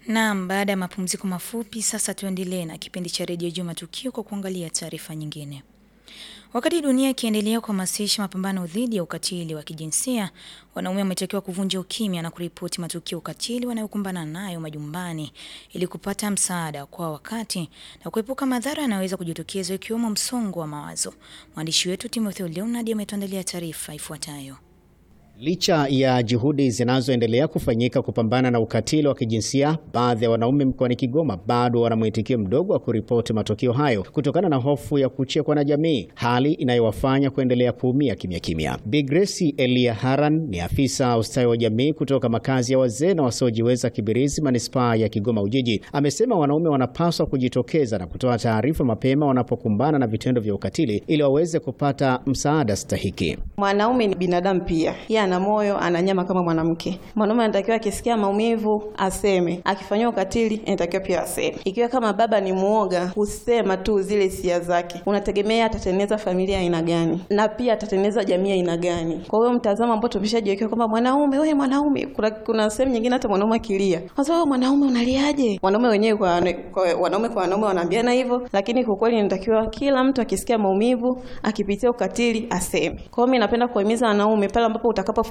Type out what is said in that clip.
Naam, baada ya mapumziko mafupi, sasa tuendelee na kipindi cha redio Juu Matukio kwa kuangalia taarifa nyingine. Wakati dunia ikiendelea kuhamasisha mapambano dhidi ya ukatili wa kijinsia, wanaume wametakiwa kuvunja ukimya na kuripoti matukio ya ukatili wanayokumbana nayo majumbani ili kupata msaada kwa wakati na kuepuka madhara yanayoweza kujitokeza ikiwemo msongo wa mawazo. Mwandishi wetu Timothy Leonard ametuandalia taarifa ifuatayo. Licha ya juhudi zinazoendelea kufanyika kupambana na ukatili wa kijinsia, baadhi ya wanaume mkoani Kigoma bado wana mwitikio mdogo wa kuripoti matukio hayo kutokana na hofu ya kuchekwa na jamii, hali inayowafanya kuendelea kuumia kimya kimya. Bi Grace Elia Haran ni afisa ustawi wa jamii kutoka makazi ya wazee na wasiojiweza Kibirizi, manispaa ya Kigoma Ujiji, amesema wanaume wanapaswa kujitokeza na kutoa taarifa mapema wanapokumbana na vitendo vya ukatili ili waweze kupata msaada stahiki. Mwanaume ni binadamu pia, yeye ana moyo, ana nyama kama mwanamke. Mwanaume anatakiwa akisikia maumivu aseme, akifanyiwa ukatili anatakiwa pia aseme. Ikiwa kama baba ni muoga, husema tu zile hisia zake, unategemea atatengeneza familia aina gani, na pia atatengeneza jamii aina gani? Kwa hiyo mtazamo ambao tumeshajiwekea kwamba mwanaume, wewe mwanaume, kuna, kuna sehemu nyingine hata mwanaume akilia, sasa wewe mwanaume unaliaje? Wanaume wenyewe kwa, kwa wanaume kwa wanaume wanaambiana hivyo, lakini kwa kweli inatakiwa kila mtu akisikia maumivu, akipitia ukatili aseme. Kwa hiyo mimi napenda kuhimiza wanaume pale ambapo utakapo